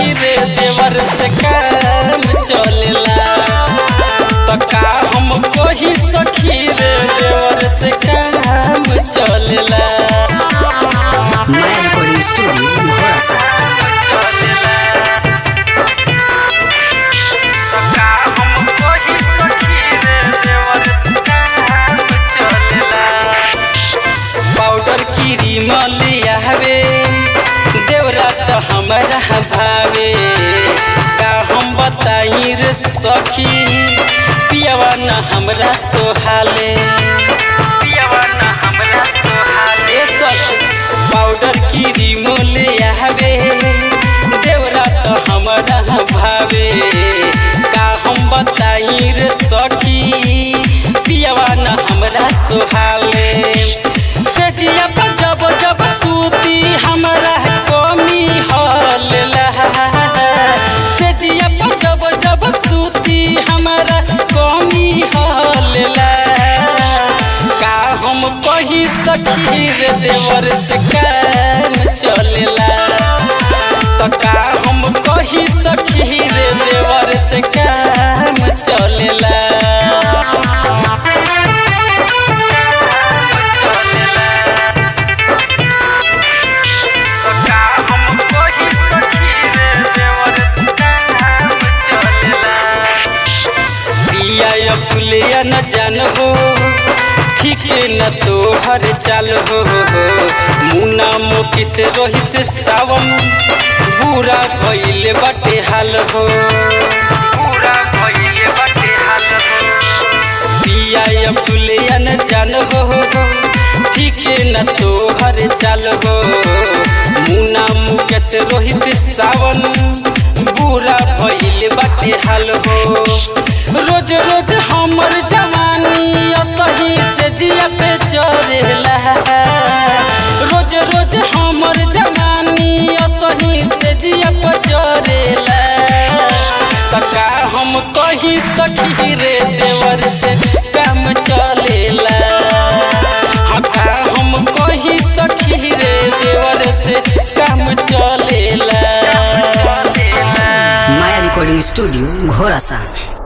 सखी रे देवर से काम चलेला त का हम कही सखी रे देवर से काम चलेला माया रिकॉर्डिंग स्टूडियो घोड़ा सा पाउडर क्रीम लियावे देवरा त हमरा भावे का हम बताई रे सखी पियवा न हमरा सोहाले पियवा न हमरा सोहाले सखी पाउडर क्रीम लियावे देवरा त हमरा भावे का हम बताई रे सखी पियवा न हमरा सोहाले सेठिया पर जब जब सूती हमरा कमी हलेला सेठिया पर जब जब सूती हमरा कमी हलेला का हम कही सखी रे देवर से काम चलेला त का हम कही सखी रे देवर से काम चलेला पिया या पुलिया न जान हो ठीक न तो हर चाल हो मुना मोती से रोहित सावन बुरा भइले बटे हाल हो बुरा भइले बटे हाल हो पिया या पुलिया न जान हो ठीक न तो हर चाल हो मुना मुकेश रोहित सावन बुरा भइले बाटे हाल हो रोज रोज हमर जवानी असही से जिया पे चढ़ेला रोज रोज हमर जवानी असही से जिया पे चढ़ेला सका हम कही सखी रे देवर से काम चलेला हका हम कही सखी रे देवर से काम चलेला माया रिकॉर्डिंग स्टूडियो घोड़ा सा